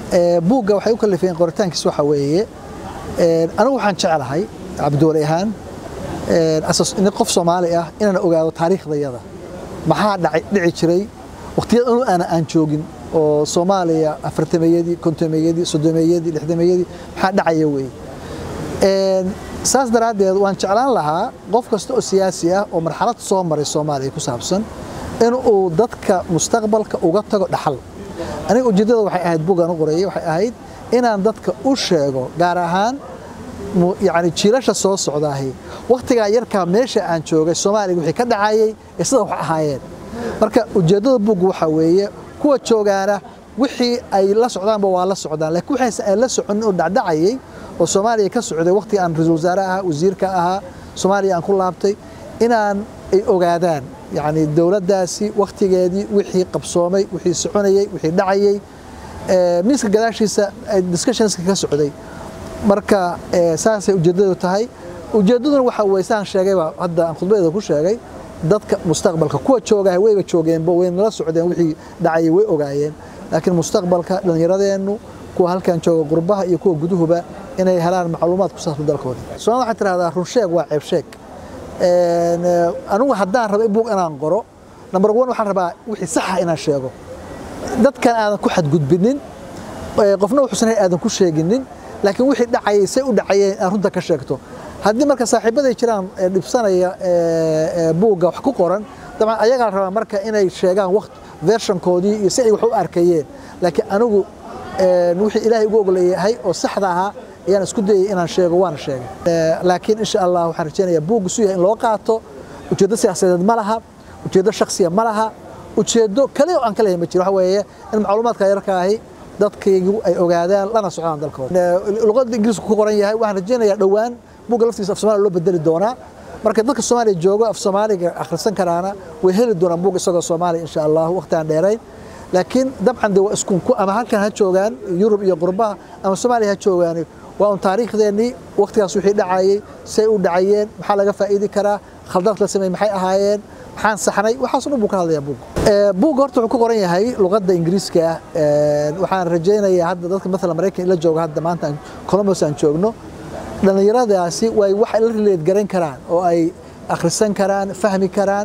buugga waxay u kalifeen qoritaankiis waxa weeye anigu waxaan jeclahay cabdiwali ahaan nin qof soomaali ah inaan ogaado taariikhdayada maxaa dhici jiray waqtiyada anu aana aan joogin oo soomaaliya afartameeyadii kontomeeyadii soddomeeyadii lixdameeyadii maxaa dhacaya weeye saas daraaddeed waan jeclaan lahaa qof kasta oo siyaasi ah oo marxalad soo maray soomaaliya ku saabsan in uu dadka mustaqbalka uga tago dhaxal aniga ujeeddada waxay ahayd bugaan u qorayay waxay ahayd inaan dadka u sheego gaar ahaan yani jiilasha soo socdaahi wakhtigaa yarkaa meesha aan joogay soomaaliga wixii ka dhacayay ee sida wax ahaayeen marka ujeeddada buugga waxaa weeye kuwa joogaana wixii ay la socdaanba waa la socdaan laakiin waxayse aan la soconin oo dhacdhacayay oo soomaaliya ka socday wakhtiga aan ra-iisul wasaare ahaa wasiirka ahaa soomaaliya aan ku laabtay inaan ay ogaadaan yacni dowladdaasi wakhtigeedii wixii qabsoomay wixii soconayey wixii dhacayey miiska gadaashiisa discussionska ka socday marka saasay ujeeddadu tahay ujeeddaduna waxa weye saan sheegayba hadda aan khudbadeeda ku sheegay dadka mustaqbalka kuwa joogaha wayba joogeenba way nala socdeen wixii dhacayay way ogaayeen laakiin mustaqbalka dhallinyaradeennu kuwa halkan jooga qurbaha iyo kuwa guduhuba inay helaan macluumaad ku saabsan dalkooda soomaalida waxay tirahdaa runsheeg waa ceebsheeg anigu haddaan rabo buug inaan qoro number one waxaan rabaa wixii saxa inaan sheego dadkan aadan ku xadgudbinin qofna wuxuusan aadan ku sheeginin laakiin wixii dhacayay say u dhacayeen aan runta ka sheegto haddii marka saaxiibaday jiraan dhibsanaya buugga wax ku qoran dabcan ayagaa rabaa marka inay sheegaan waqt vershankoodii iyo si ay wax u arkayeen laakiin anigu wixii ilaahay ugu ogleeyahay oo saxda ahaa ayaan isku dayay inaan sheego waana sheegay laakiin insha allah waxaan rajaynayaa buugga su yahay in loo qaato ujeeddo siyaasadeed ma laha ujeeddo shaksiya ma laha ujeeddo kale oo aan ka leeyahay ma jiro waxa weeye in macluumaadka yarka ahi dadkaygu ay ogaadaan lana socdaan dalkooda luqadda ingiriisku ku qoran yahay waxaan rajaynayaa dhowaan buugga laftiisa af soomaaliya loo bedeli doonaa marka dadka soomaaliya joogo af soomaaliga akhrisan karaana way heli doonaan buug isagoo soomaaliya insha allah waqti aan dheerayn laakiin dabcan de waa isku ama halkan ha joogaan yurub iyo qurbaha ama soomaaliya ha joogaan waa un taariikhdeennii waqtigaas wixii dhacayay say u dhacayeen maxaa laga faa'iidi karaa khaldaadka la sameeyey maxay ahaayeen maxaan saxnay waxaasoo dhan buu ka hadlayaa buug buugga horta wuxuu ku qoran yahay luqadda ingiriiska ah waxaan rajaynayaa hadda dadka maalan maraykan ila jooga hadda maanta columbus aan joogno dhallinyaradaasi way wax la rileed garan karaan oo ay akhrisan karaan fahmi karaan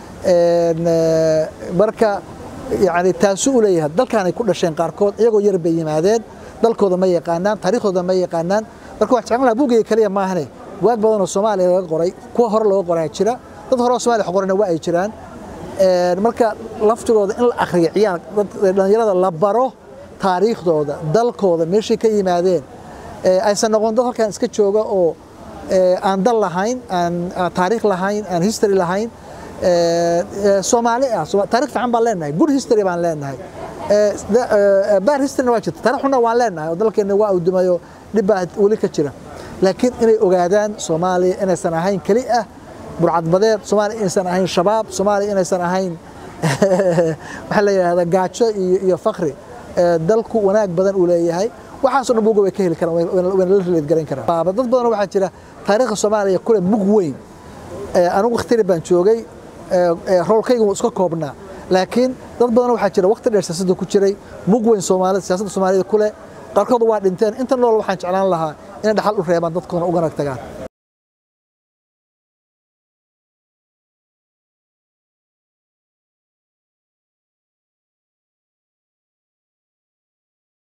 marka yani taasuu u leeyahay dalkaanay ku dhasheen qaarkood iyagoo yar bay yimaadeen dalkooda ma yaqaanaan taariikhdooda ma yaqaanaan marka wax jeclan lahaa buugayga kaliya maahane waag badan oo soomaaliya laga qoray kuwa hore looga qoraa jira dad hore oo soomaaliya wax qorana waa ay jiraan marka laftigooda in la akhriyo ciyaar dhallinyarada la baro taariikhdooda dalkooda meeshay ka yimaadeen aysan noqon dad halkan iska jooga oo aan dal lahayn aan taariikh lahayn aan history lahayn soomaali ah taarikh fiican baan leenahay good history baan leenahay bad historyna waa jirta taarikh xunna waan leenahay oo dalkeenna waa awdumayo dhib baa weli ka jira laakiin inay ogaadaan soomaaliya inaysan ahayn keli ah burcadbadeed soomaaliya inaysan ahayn shabaab soomaaliya inaysan ahayn waxaa la yidhahdaa gaajo iyo iyo fakri dalku wanaag badan uu leeyahay waxaasoo dhan buuga way ka heli karaan wayna la rileed garan karaan dad badan waxaa jira taariikhda soomaaliya kule mug weyn anigu wakhtiri baan joogay roolkayga wuu iska koobnaa laakiin dad badan waxaa jira waqti dheer siyaasadda ku jiray mug weyn soomaalida siyaasadda soomaalida kule qaarkood waa dhinteen inta nool waxaan jeclaan lahaa inay dhaxal u reebaan dadkoona uganag tagaan